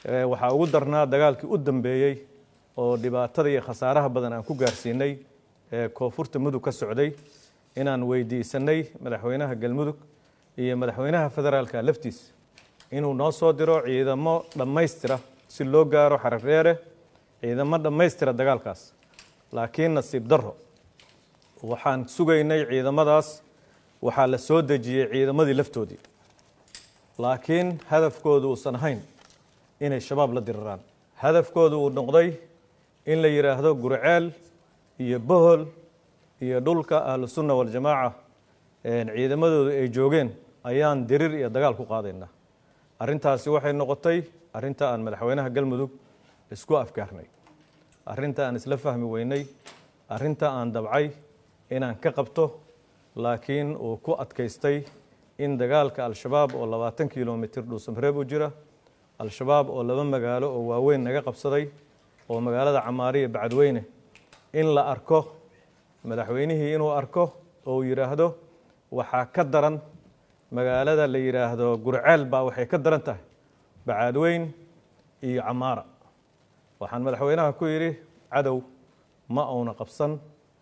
waxaa ugu darnaa dagaalkii u dambeeyey oo dhibaatada iyo khasaaraha badan aan ku gaarsiinay ee koonfurta mudug ka socday inaan weydiisanay madaxweynaha galmudug iyo madaxweynaha federaalka laftiisa inuu noo soo diro ciidamo dhammaystira si loo gaaro xarardheere ciidamo dhammaystira dagaalkaas laakiin nasiib darro waxaan sugaynay ciidamadaas waxaa la soo dejiyey ciidamadii laftoodii laakiin hadafkoodu uusan ahayn inay shabaab la diriraan hadafkoodu uu noqday in la yidhaahdo gurceel iyo bohol iyo dhulka ahlusunna waljamaaca ciidamadoodu ay joogeen ayaan dirir iyo dagaal ku qaadaynaa arrintaasi waxay noqotay arrinta aan madaxweynaha galmudug isku afgaarnay arrinta aan isla fahmi weynay arrinta aan dabcay inaan ka qabto laakiin uu ku adkaystay in dagaalka al-shabaab oo labaatan kilomitir dhuusamareeb u jira al-shabaab oo laba magaalo oo waaweyn naga qabsaday oo magaalada camaariya bacadweyne in la arko madaxweynihii inuu arko oo uu yidhaahdo waxaa ka daran magaalada la yidhaahdo gurceel baa waxay ka daran tahay bacadweyn iyo camaara waxaan madaxweynaha ku yidhi cadow ma uuna qabsan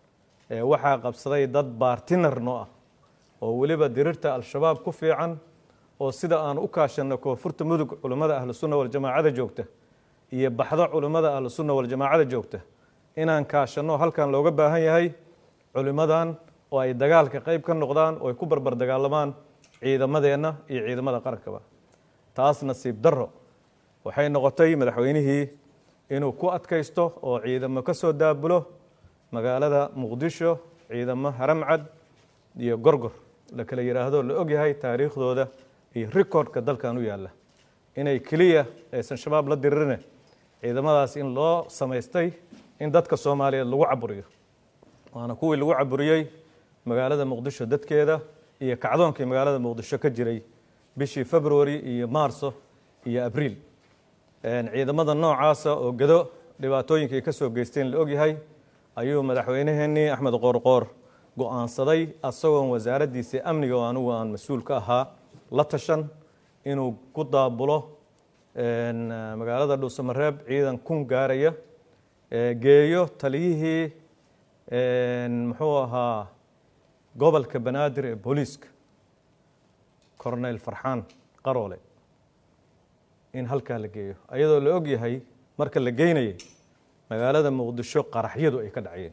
waxaa qabsaday dad baartinar noo ah oo weliba dirirta al-shabaab ku fiican oo sida aan u kaashanno koonfurta mudug culummada ahlusunna waljamaacada joogta iyo baxdo culummada ahlusunna waljamaacada joogta inaan kaashanno halkan looga baahan yahay culimmadan oo ay dagaalka qayb ka noqdaan oo ay ku barbar dagaalamaan ciidamadeenna iyo ciidamada qarankaba taas nasiib darro waxay noqotay madaxweynihii inuu ku adkaysto oo ciidamo ka soo daabulo magaalada muqdisho ciidamo haramcad iyo gorgor la kala yidhaahdo la ogyahay taariikhdooda iyo rikoordhka dalkan u yaalla inay keliya aysan shabaab la diririne ciidamadaas in loo samaystay in dadka soomaaliyeed lagu caburiyo waana kuwii lagu caburiyey magaalada muqdisho dadkeeda iyo kacdoonkii magaalada muqdisho ka jiray bishii february iyo maarso iyo abriil ciidamada noocaasa oo gado dhibaatooyinkii ka soo geysteen la ogyahay ayuu madaxweyneheenii axmed qoorqoor go-aansaday asagoon wasaaraddiisii amniga oo anugu aan mas-uul ka ahaa la tashan inuu ku daabulo magaalada dhuusamareeb ciidan kun gaaraya geeyo taliyihii muxuu ahaa gobolka banaadir ee booliiska corneyl farxaan qaroole in halkaa la geeyo ayadoo la og yahay marka la geynayay magaalada muqdisho qaraxyadu ay ka dhacayeen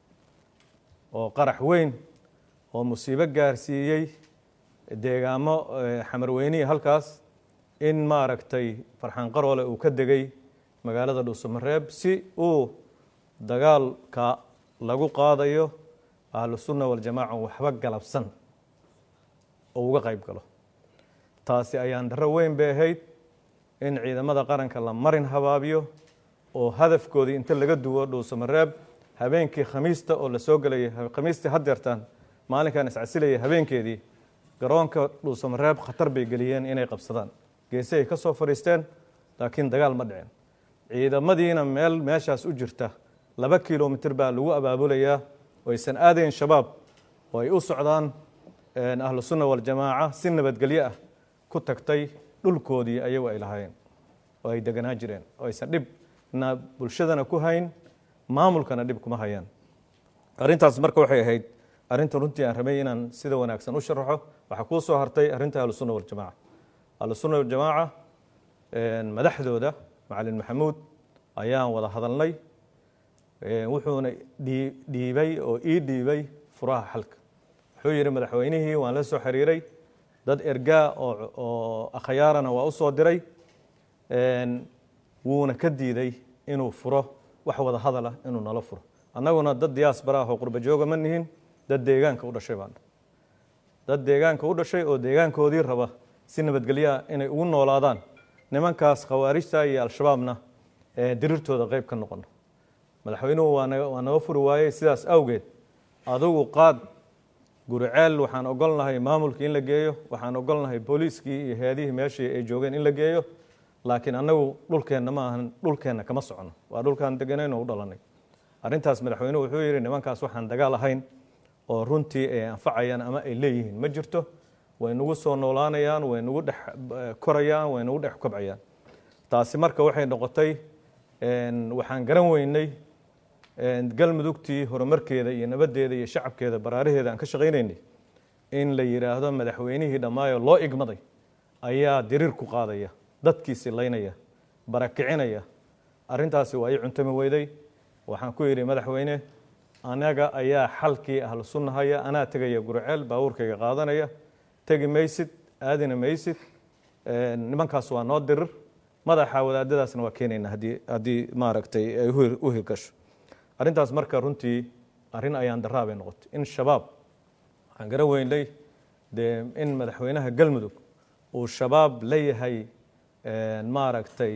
oo qarax weyn oo musiibo gaarsiiyey deegaamo xamarweynihii halkaas in maaragtay farxaan qaroole uu ka degay magaalada dhuusamareeb si uu dagaalka lagu qaadayo ahlusunna waljamaaca waxba galabsan oo uga qayb galo taasi ayaan darro weyn bay ahayd in ciidamada qaranka la marin habaabiyo oo hadafkoodii inta laga duwo dhuusamareeb habeenkii khamiista oo la soo gelayay khamiistii haddeertaan maalinkan iscasilayay habeenkeedii garoonka dhuusamareeb khatar bay geliyeen inay qabsadaan geesehay ka soo fadhiisteen laakiin dagaal ma dhicin ciidamadiina meel meeshaas u jirta laba kilomitir baa lagu abaabulayaa oo aysan aadayn shabaab oo ay u socdaan ahlu sunna waljamaaca si nabadgelyo ah ku tagtay dhulkoodii ayagu ay lahaayeen oo ay deganaa jireen oo aysan dhibna bulshadana ku hayn maamulkana dhib kuma hayaan arrintaas marka waxay ahayd arrinta runtii aan rabay inaan sida wanaagsan u sharaxo waxaa kuu soo hartay arrinta ahlusunna waljamaaca ahlusunna waljamaaca madaxdooda macalin maxamuud ayaan wada hadalnay wuxuuna dhiibay oo ii dhiibay furaha xalka wuxuu yidhi madaxweynihii waan la soo xiriiray dad ergaa oo akhyaarana waa u soo diray wuuna ka diiday inuu furo wax wada hadala inuu nala furo annaguna dad diyaasbara ah oo qurba jooga ma nihin dad deegaanka u dhashay baan dad deegaanka u dhashay oo deegaankoodii raba si nabadgelyaa inay ugu noolaadaan nimankaas khawaarijta iyo al-shabaabna dirirtooda qayb ka noqono madaxweynuhu waa naga furi waayey sidaas awgeed adugu qaad guriceel waxaan ogolnahay maamulkii in la geeyo waxaan ogolnahay booliiskii iyo heedihii meeshii ay joogeen in la geeyo laakiin annagu dhulkeenna ma ahan dhulkeenna kama socono waa dhulkaan deganayn oo u dhalanay arrintaas madaxweynuhu wuxuu yidhi nimankaas waxaan dagaal ahayn oo runtii ay anfacayaan ama ay leeyihiin ma jirto way nagu soo noolaanayaan way nagu dhex korayaan way nagu dhex kobcayaan taasi marka waxay noqotay waxaan garan weynay galmudugtii horumarkeeda iyo nabaddeeda iyo shacabkeeda baraaraheeda aan ka shaqaynaynay in la yidhaahdo madaxweynihii dhammaayo loo igmaday ayaa diriir ku qaadaya dadkiisi laynaya barakicinaya arrintaasi waa ii cuntami weyday waxaan ku yidhi madaxweyne anaga ayaa xalkii ahlu sunnahaya anaa tegaya gurceel baabuurkayga qaadanaya tegi maysid aadina maysid nimankaas waa noo dirir madaxa wadaadadaasna waa keenayna haddii haddii maaragtay ay u hirgasho arrintaas marka runtii arrin ayaan daraa bay noqotay in shabaab waxaan garan weynay dee in madaxweynaha galmudug uu shabaab leeyahay maaragtay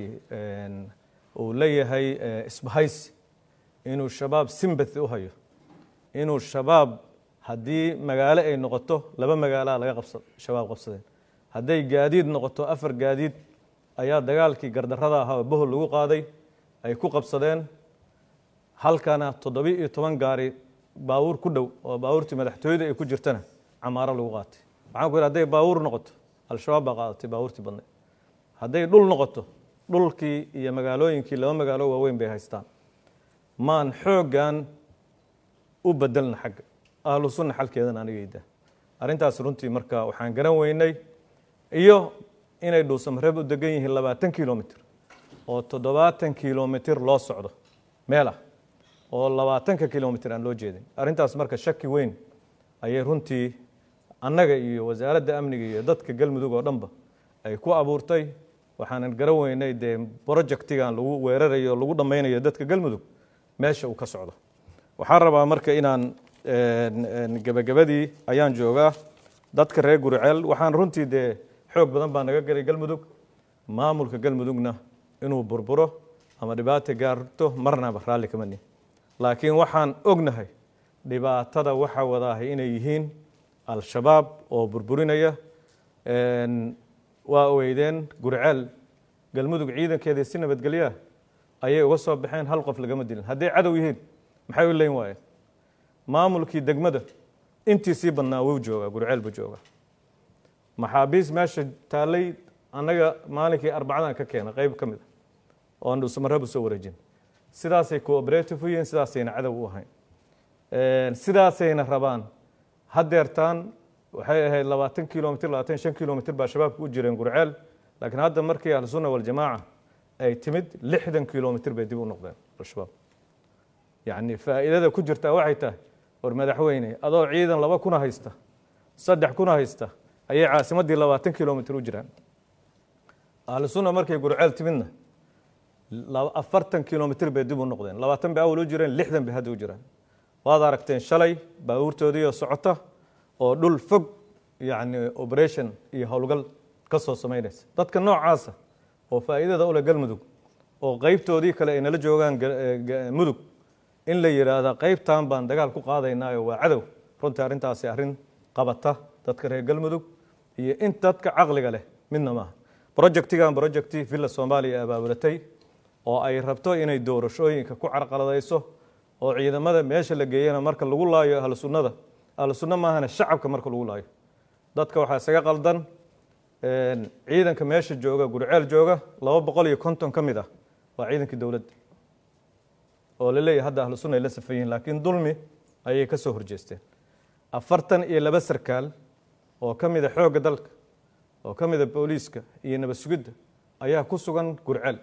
uu leeyahay isbahaysi inuu shabaab simbathi u hayo inuu shabaab haddii magaalo ay noqoto laba magaalaa laga qabsa shabaab qabsadeen hadday gaadiid noqoto afar gaadiid ayaa dagaalkii gardarrada ahaa oo bohol lagu qaaday ay ku qabsadeen halkana toddobiyo iyo toban gaari baawuur ku dhow oo baawuurtii madaxtooyada ay ku jirtana camaaro lagu qaatay waxaan ku yidhi hadday baawuur noqoto al-shabaab baa qaadatay baawuurtii badnayd hadday dhul noqoto dhulkii iyo magaalooyinkii laba magaalo waaweyn bay haystaan maan xooggan u bedelna xagga ahlu sunna xalkeedana anigayda arrintaas runtii marka waxaan garan weynay iyo inay dhuusamareeb u degan yihiin labaatan kilomitr oo toddobaatan kilomitr loo socdo meel ah oo labaatanka kilomitr aan loo jeedin arrintaas marka shaki weyn ayay runtii annaga iyo wasaaradda amniga iyo dadka galmudug oo dhanba ay ku abuurtay waxaanan garan weynay dee projectigan lagu weerarayo o lagu dhammaynayo dadka galmudug meesha uu ka socdo waxaan rabaa marka inaan gebagabadii ayaan joogaa dadka reer guriceel waxaan runtii dee xoog badan baa naga galay galmudug maamulka galmudugna inuu burburo ama dhibaata gaarto marnaba raalli kama nihin laakiin waxaan ognahay dhibaatada waxa wadaahay inay yihiin al-shabaab oo burburinaya waa ogeydeen guriceel galmudug ciidankeedii si nabadgelyaa ayay uga soo baxeen hal qof lagama dilin hadday cadow yihiin maxay u leyn waayeen maamulkii degmada intii sii badnaa wuu joogaa gurceel buu joogaa maxaabiis meesha taallay annaga maalinkii arbacadaan ka keena qeyb ka mid a oo aan dhuusamareeb u soo wareejin sidaasay cooperative u yihiin sidaasayna cadow u ahayn sidaasayna rabaan haddeertaan waxay ahayd labaatan kilomitr labaatan shan kilomitr baa shabaabka u jireen gurceel laakiin hadda markii ahlusunna waljamaaca ay timid lixdan kilomitr bay dib u noqdeen al-shabaab yacni faa'iidada ku jirtaa waxay tahay war madaxweyne adoo ciidan laba kuna haysta saddex kuna haysta ayay caasimaddii labaatan kilomitr u jiraan ahlusunna markay gurceel timidna afartan kilomitr bay dib u noqdeen labaatan bay awal u jireen lixdan bay hadda u jiraan waad aragteen shalay baabuurtoodiioo socota oo dhul fog yacni operation iyo howlgal ka soo samaynaysa dadka noocaasa oo faa'iidada ule galmudug oo qeybtoodii kale ay nala joogaan mudug in la yidhaahda qeybtan baan dagaal ku qaadaynaayo waa cadow runtii arrintaasi arrin qabata dadka reer galmudug iyo in dadka caqliga leh midna maaha projectigan projecti villa soomaaliya abaabulatay oo ay rabto inay doorashooyinka ku carqaladayso oo ciidamada meesha la geeyana marka lagu laayo ahlu sunnada ahlu sunna maahana shacabka marka lagu laayo dadka waxaa isaga qaldan ciidanka meesha jooga gurceel jooga laba boqol iyo konton ka mid ah waa ciidankii dowladda oo la leeyahay hadda ahlu sunna ay la safan yihiin laakiin dulmi ayay ka soo horjeesteen afartan iyo laba sarkaal oo ka mida xoogga dalka oo ka mida booliiska iyo nabad sugidda ayaa ku sugan gurceel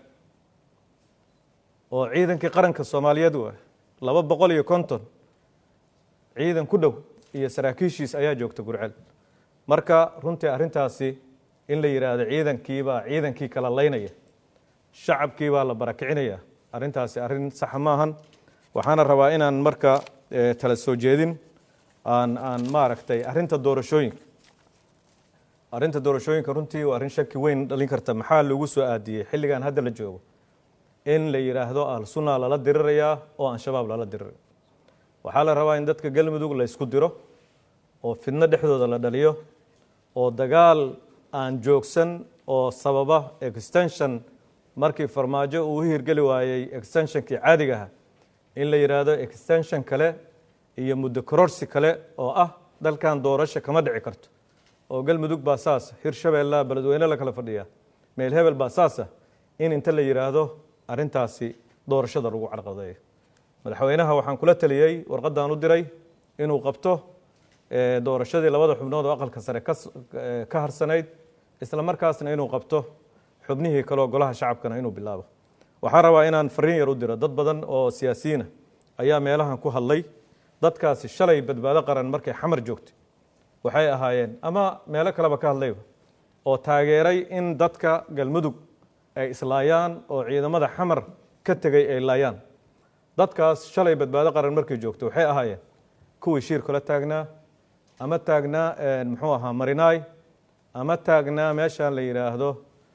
oo ciidankii qaranka soomaaliyeed u ah laba boqol iyo konton ciidan ku dhow iyo saraakiishiis ayaa joogta gurceel marka runtii arrintaasi in la yidhaahdo ciidankiibaa ciidankii kala laynaya shacabkii baa la barakicinaya arrintaasi arrin saxa maahan waxaana rabaa inaan marka tala soo jeedin aan aan maaragtay arrinta doorashooyinka arrinta doorashooyinka runtii waa arrin shaki weyn dhalin karta maxaa lagu soo aadiyey xilligan hadda la joogo in la yidhaahdo al-sunna lala dirirayaa oo aan shabaab lala diriray waxaa la rabaa in dadka galmudug la ysku diro oo fidno dhexdooda la dhaliyo oo dagaal aan joogsan oo sababa extension markii farmaajo uu u hirgeli waayey extensionkii caadiga aha in la yidhaahdo extension kale iyo muddo kororsi kale oo ah dalkan doorasho kama dhici karto oo galmudug baa saasa hirshabeellaa beledweyne la kala fadhiyaa meel hebel baa saasa in inta la yidhaahdo arrintaasi doorashada lagu carqadeeyo madaxweynaha waxaan kula taliyey warqadan u diray inuu qabto doorashadii labada xubnood oo aqalka sare ka harsanayd isla markaasna inuu qabto xubnihii kaleoo golaha shacabkana inuu bilaabo waxaan rabaa inaan fariin yar u diro dad badan oo siyaasiyiina ayaa meelahan ku hadlay dadkaasi shalay badbaado qaran markay xamar joogtay waxay ahaayeen ama meelo kaleba ka hadlayba oo taageeray in dadka galmudug ay islaayaan oo ciidamada xamar ka tegay ay laayaan dadkaas shalay badbaado qaran markay joogtay waxay ahaayeen kuwii shiir kula taagnaa ama taagnaa muxuu ahaa marinaay ama taagnaa meeshaan la yidhaahdo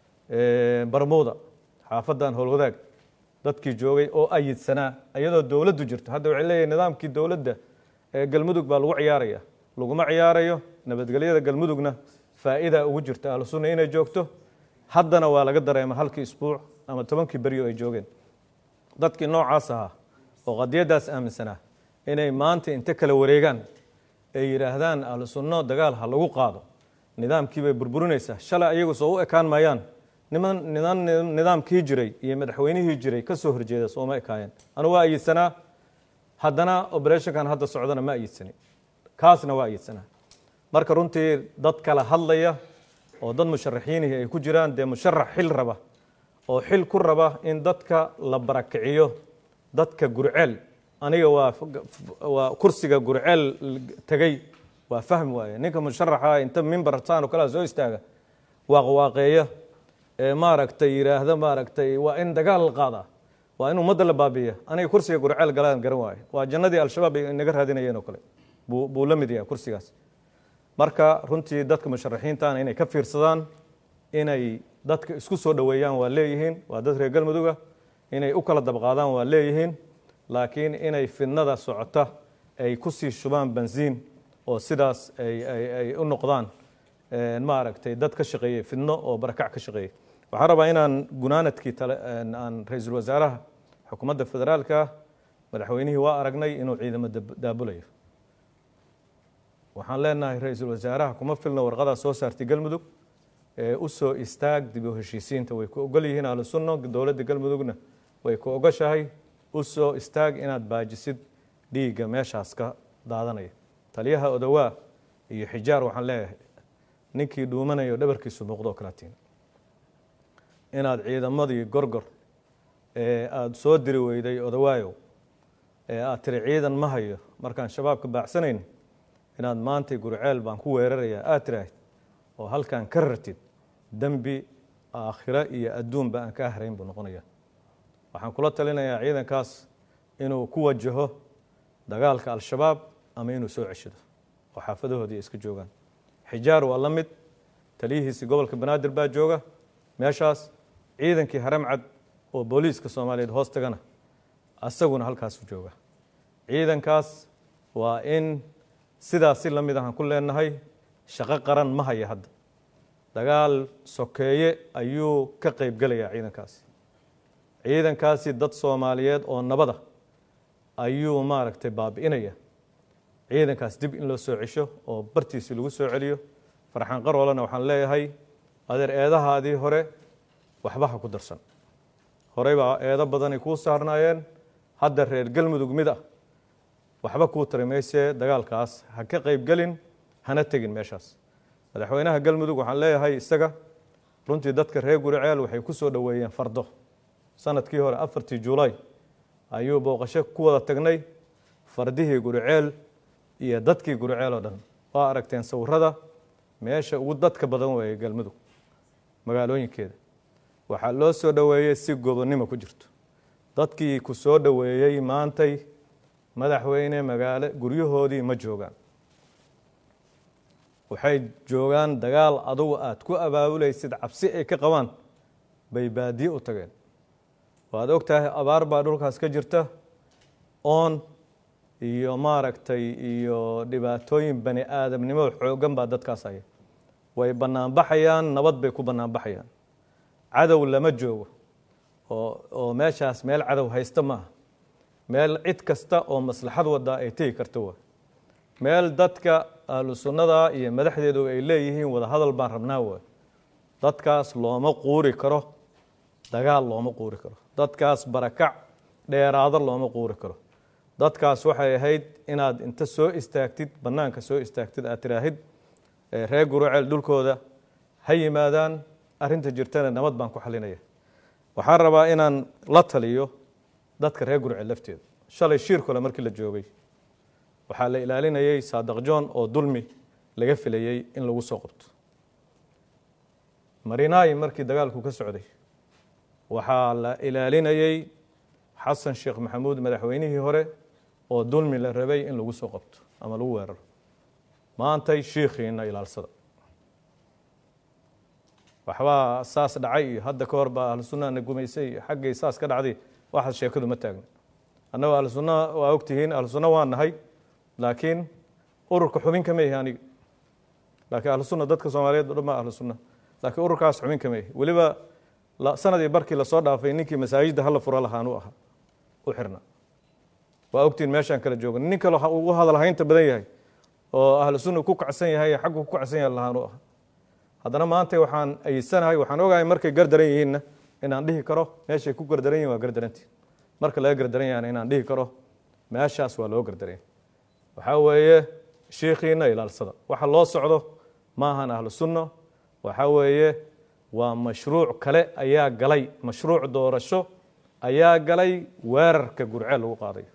barmuuda xaafadan howlwadaag dadkii joogay oo ayidsanaa iyadoo dowladdu jirto hadda waxay leeyahay nidaamkii dowladda ee galmudug baa lagu ciyaaraya laguma ciyaarayo nabadgelyada galmudugna faa'iida ugu jirta ahlu sunna inay joogto haddana waa laga dareema halkii isbuuc ama tobankii beryo ay joogeen dadkii noocaas ahaa oo qadiyaddaas aaminsanaa inay maanta inta kala wareegaan ay yidhaahdaan ahlu sunno dagaal ha lagu qaado nidaamkii bay burburinaysaa shalay ayagu soo u ekaan maayaan niman nidan nidaamkii jiray iyo madaxweynihii jiray ka soo horjeeda sooma ekaayeen anu waa ayidsanaa haddana operationkan hadda socdana ma ayidsanin kaasna waa ayidsanaa marka runtii dad kala hadlaya oo dad musharaxiinihii ay ku jiraan dee musharax xil raba oo xil ku raba in dadka la barakiciyo dadka gurceel aniga waa waa kursiga gurceel tegey waa fahmi waaye ninka musharaxa inta mimbar saan oo kalea soo istaaga waaqwaaqeeya ee maaragtay yidhaahda maaragtay waa in dagaal la qaadaa waa in ummadda la baabiiya aniga kursiga gurceel galaan garan waaye waa jannadii al-shabaab ay inaga raadinayeen oo kale buu buu la mid yahay kursigaas marka runtii dadka musharaxiintaana inay ka fiirsadaan inay dadka isku soo dhoweeyaan waa leeyihiin waa dad reer galmuduga inay u kala dabqaadaan waa leeyihiin laakiin inay fidnada socota ay ku sii shubaan bensiin oo sidaas ay u noqdaan maaragtay dad ka shaqeeyey fidno oo barakac ka shaqeeyey waxaan rabaa inaan gunaanadkii aan ra-iisul wasaaraha xukuumadda federaalka madaxweynihii waa aragnay inuu ciidamo daabulayo waxaan leenahay ra-iisul wasaaraha kuma filna warqadaa soo saartay galmudug ee u soo istaag dib u heshiisiinta way ku ogol yihiin ahlu sunno dowladda galmudugna way ku ogoshahay u soo istaag inaad baajisid dhiigga meeshaas ka daadanaya taliyaha odowaa iyo xijaar waxaan leeyahay ninkii dhuumanayo dhabarkiisu muuqdo kalatiin inaad ciidamadii gorgor ee aada soo diri weyday odowaayow ee aad tiri ciidan ma hayo markaan shabaabka baacsanayn inaad maantay gurceel baan ku weerarayaa aad tiraahid oo halkaan ka rartid dembi aakhiro iyo adduunba aan kaa harayn buu noqonaya waxaan kula talinayaa ciidankaas inuu ku wajaho dagaalka al-shabaab ama inuu soo ceshado oo xaafadahoodii iska joogaan xijaar waa la mid taliyihiisi gobolka banaadir baa jooga meeshaas ciidankii haramcad oo booliiska soomaaliyeed hoos tagana asaguna halkaasu jooga ciidankaas waa in sidaas si la mid ahaan ku leenahay shaqo qaran ma haya hadda dagaal sokeeye ayuu ka qayb gelayaa ciidankaasi ciidankaasi dad soomaaliyeed oo nabada ayuu maaragtay baabi'inaya ciidankaas dib in loo soo cesho oo bartiisi lagu soo celiyo farxaan qaroolena waxaan leeyahay adeer eedahaadii hore waxba ha ku darsan horey baa eedo badanay kuu saarnaayeen hadda reer galmudug mid ah waxba kuu tari maysee dagaalkaas ha ka qayb gelin hana tegin meeshaas madaxweynaha galmudug waxaan leeyahay isaga runtii dadka reer guriceel waxay ku soo dhoweeyeen fardo sanadkii hore afartii juulaay ayuu booqasho ku wada tagnay fardihii guriceel iyo dadkii guriceel oo dhan waa aragteen sawirada meesha ugu dadka badan weeye galmudug magaalooyinkeeda waxaa loo soo dhoweeyey si gobonnimo ku jirto dadkii ku soo dhoweeyey maantay madaxweyne magaalo guryahoodii ma joogaan waxay joogaan dagaal adugu aada ku abaabulaysid cabsi ay ka qabaan bay baadiye u tageen waad og tahay abaar baa dhulkaas ka jirta oon iyo maaragtay iyo dhibaatooyin bani aadamnimo xooggan baa dadkaas haya way banaanbaxayaan nabad bay ku banaanbaxayaan cadow lama joogo oo oo meeshaas meel cadow haysta maaha meel cid kasta oo maslaxad wadaa ay tegi karta waa meel dadka ahlu sunnada iyo madaxdeedu ay leeyihiin wada hadal baan rabnaa waa dadkaas looma quuri karo dagaal looma quuri karo dadkaas barakac dheeraado looma quuri karo dadkaas waxay ahayd inaad inta soo istaagtid bannaanka soo istaagtid aad tiraahid reer guruceel dhulkooda ha yimaadaan arrinta jirtana nabad baan ku xalinaya waxaan rabaa inaan la taliyo dadka reer guruceel lafteeda shalay shiir kole markii la joogay waxaa la ilaalinayay saadaq john oo dulmi laga filayey in lagu soo qabto marinaayi markii dagaalku ka socday waxaa la ilaalinayey xasan sheekh maxamuud madaxweynihii hore oo dulmi la rabay in lagu soo qabto ama lagu weeraro maantay shiikhiina ilaalsada waxbaa saas dhacay iyo hadda ka hor baa ahlu sunnahana gumaysay iyo xaggay saas ka dhacday waxaas sheekadu ma taagna annagoo ahlu sunna waa ogtihiin ahlu sunna waan nahay laakiin ururka xubin kama yahi aniga laakiin ahlu sunna dadka soomaaliyeed o dhan baa ahlu sunna laakiin ururkaas xubin kama yahi weliba sanadii barkii lasoo dhaafay ninkii masaajidda hala furo lahaan u ahaa u xirna waa ogtiin meeshaan kala jooga nin kale ugu hadalhaynta badan yahay oo ahlu sunna ku kacsan yahay xaggu ku kacsan yahay lahaan u ahaa haddana maanta waxaan ayidsanahay waxaan ogahay markay gardaran yihiinna inaan dhihi karo meeshay ku gardaran yihin waa gardarantii marka laga gardaran yahana inaan dhihi karo meeshaas waa loo gardaranya waxaa weeye shiikhiina ilaalsada waxa loo socdo maahan ahlu sunno waxaa weeye waa mashruuc kale ayaa galay mashruuc doorasho ayaa galay weerarka gurceel lagu qaadayo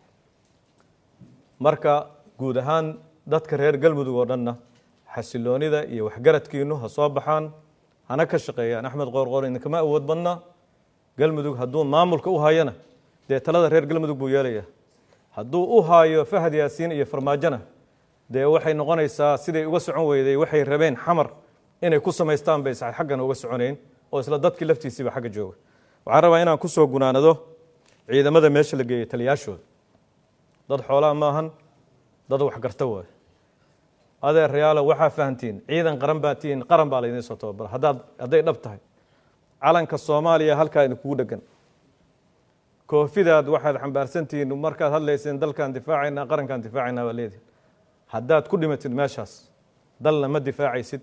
marka guud ahaan dadka reer galmudug oo dhanna xasiloonida iyo waxgaradkiinu ha soo baxaan hana ka shaqeeyaan axmed qoorqoor idinkama awood badna galmudug hadduu maamulka u hayana dee talada reer galmudug buu yeelaya hadduu u haayo fahad yaasiin iyo farmaajona dee waxay noqonaysaa siday uga socon weyday waxay rabeen xamar inay ku samaystaan bay xaggana uga soconayn oo isla dadkii laftiisiiba xagga jooga waxaan rabaa inaan kusoo gunaanado ciidamada meesha la geeyey taliyaashooda dad xoolaa maahan dad waxgarta waay adeerayaalo waxaa fahantiin ciidan qaran baa tihiin qaran baa laydiin soo tababara haddaad hadday dhab tahay calanka soomaaliya halkaa idinkugu dhegan koofidaad waxaad xambaarsantihiin markaad hadlayseen dalkaan difaacaynaa qarankaan difaacaynaa baa leedihin haddaad ku dhimatid meeshaas dalna ma difaacaysid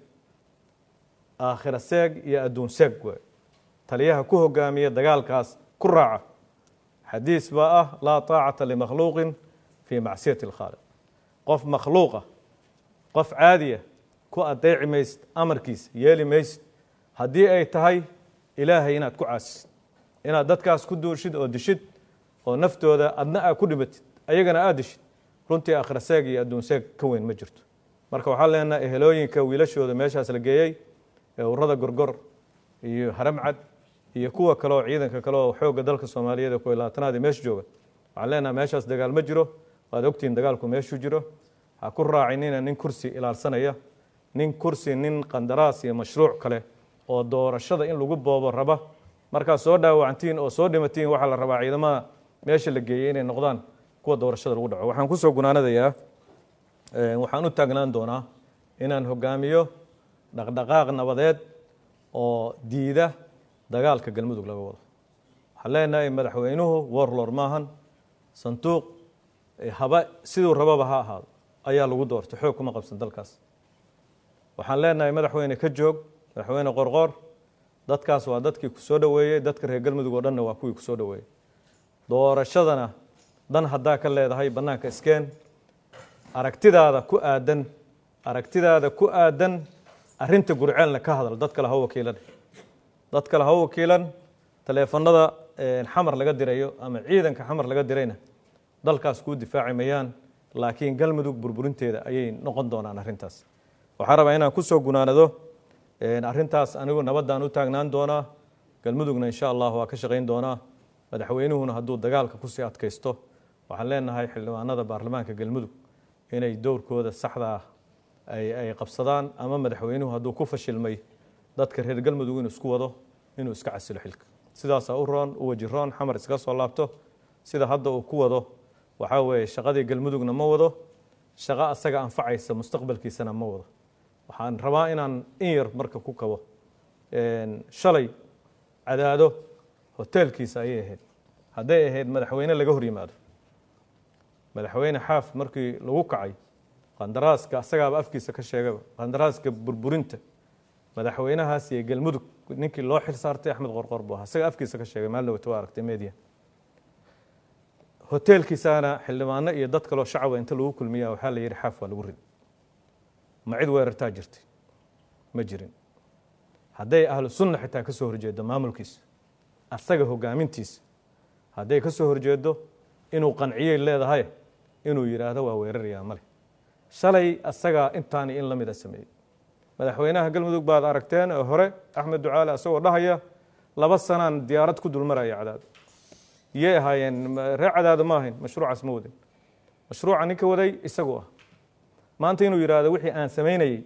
aakhira seeg iyo adduun seeg waay taliyaha ku hogaamiya dagaalkaas ku raaca xadiis baa ah laa taacata limakhluuqin fii macsiyati alkhaaliq qof makhluuqa qof caadiya ku adeeci maysid amarkiisa yeeli maysid haddii ay tahay ilaahay inaad ku caasisid inaad dadkaas ku duushid oo dishid oo naftooda adna aa ku dhimatid ayagana aad dishid runtii aakhira seeg iyo adduun seeg ka weyn ma jirto marka waxaan leenaha ehelooyinka wiilashooda meeshaas la geeyey ee urada gorgor iyo haramcad iyo kuwa kale oo ciidanka kale oo xoogga dalka soomaaliyeed ee kuwa labaatanaad meesha jooga waxaan leenaha meeshaas dagaal ma jiro waad ogtihiin dagaalku meeshuu jiro ha ku raacinina nin kursi ilaalsanaya nin kursi nin qandaraas iyo mashruuc kale oo doorashada in lagu boobo raba markaad soo dhaawacantiin oo soo dhimatiin waxaa la rabaa ciidamada meesha la geeyey inay noqdaan kuwa doorashada lagu dhaco waxaan kusoo gunaanadayaa waxaan u taagnaan doonaa inaan hogaamiyo dhaqdhaqaaq nabadeed oo diida dagaalka galmudug laga wado waxaan leenahay madaxweynuhu warlor maahan sanduuq haba siduu rababa ha ahaado ayaa lagu doortay xoog kuma qabsan dalkaas waxaan leenahay madaxweyne ka joog madaxweyne qorqoor dadkaas waa dadkii ku soo dhoweeyey dadka reer galmudug oo dhanna waa kuwii ku soo dhoweeyey doorashadana dan haddaa ka leedahay bannaanka iskeen aragtidaada ku aadan aragtidaada ku aadan arrinta gurceelna ka hadal dad kale ha wakiilan dad kale ha wakiilan taleefanada xamar laga dirayo ama ciidanka xamar laga dirayna dalkaas kuu difaaci mayaan laakiin galmudug burburinteeda ayay noqon doonaan arrintaas waxaan rabaa inaan kusoo gunaanado arrintaas anigu nabaddaan u taagnaan doonaa galmudugna insha allah waa ka shaqayn doonaa madaxweynuhuna hadduu dagaalka kusii adkaysto waxaan leenahay xildhibaanada baarlamaanka galmudug inay dowrkooda saxda ah ay qabsadaan ama madaxweynuhu hadduu ku fashilmay dadka reer galmudug inuu isku wado inuu iska casilo xilka sidaasaa u roon u waji roon xamar iskaga soo laabto sida hadda uu ku wado waxaa weeye shaqadii galmudugna ma wado shaqo asaga anfacaysa mustaqbalkiisana ma wado waxaan rabaa inaan in yar marka ku kabo shalay cadaado hoteelkiisa ayay ahayd hadday ahayd madaxweyne laga hor yimaado madaxweyne xaaf markii lagu kacay qandaraaska asagaaba afkiisa ka sheegaba qandaraaska burburinta madaxweynahaas iyo galmudug ninkii loo xil saartay axmed qorqor buu ahaa isaga afkiisa ka sheegay maalin dhawata waa aragtay media hoteelkiisaana xildhibaano iyo dad kaloo shacaba inta lagu kulmiya waxaa la yidhi xaaf waa lagu rid ma cid weerartaa jirtay ma jirin hadday ahlu sunna xitaa ka soo horjeedo maamulkiisa asaga hogaamintiisa hadday ka soo horjeedo inuu qanciyey leedahay inuu yidhaahdo waa weerarayaa male shalay asagaa intaani in la mida sameeyey madaxweynaha galmudug baad aragteen oo hore axmed ducaale asagoo dhahaya laba sanaan diyaarad ku dulmaraya cadaado iyay ahaayeen reer cadaado ma ahayn mashruucaas ma wadin mashruuca ninka waday isagu ah maanta inuu yidhaahdo wixii aan samaynayey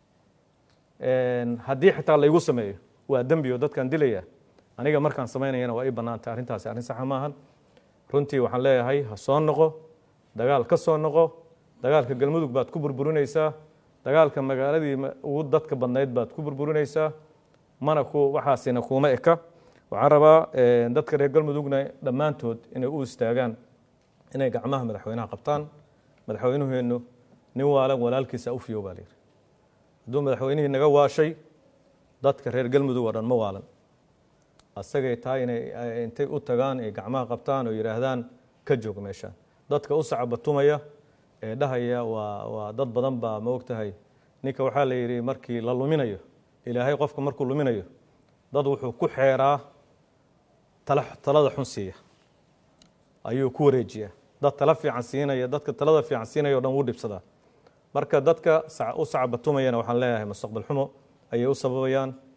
haddii xitaa laygu sameeyo waa dembi oo dadkaan dilaya aniga markaan samaynayana waa ii bannaantay arrintaasi arrin saxa maahan runtii waxaan leeyahay ha soo noqo dagaal ka soo noqo dagaalka galmudug baad ku burburinaysaa dagaalka magaaladii ugu dadka badnayd baad ku burburinaysaa mana ku waxaasina kuuma eka waxaan rabaa dadka reer galmudugna dhammaantood inay u istaagaan inay gacmaha madaxweynaha qabtaan madaxweynuheennu nin waalan walaalkiisa u fiyo baa layidhi hadduu madaxweynihii naga waashay dadka reer galmudug oo dhan ma waalan asagay tahay inay intay u tagaan ay gacmaha qabtaan oo yidhaahdaan ka joog meeshaan dadka u sacabatumaya ee dhahaya waa waa dad badan baa ma ogtahay ninka waxaa la yidhi markii la luminayo ilaahay qofka markuu luminayo dad wuxuu ku xeeraa talada xun siiya ayuu ku wareejiyaa dad tala fiican siinaya dadka talada fiican siinaya o dhan wuu dhibsadaa marka dadka u sacabatumayana waxaan leeyahay mustaqbal xumo ayay u sababayaan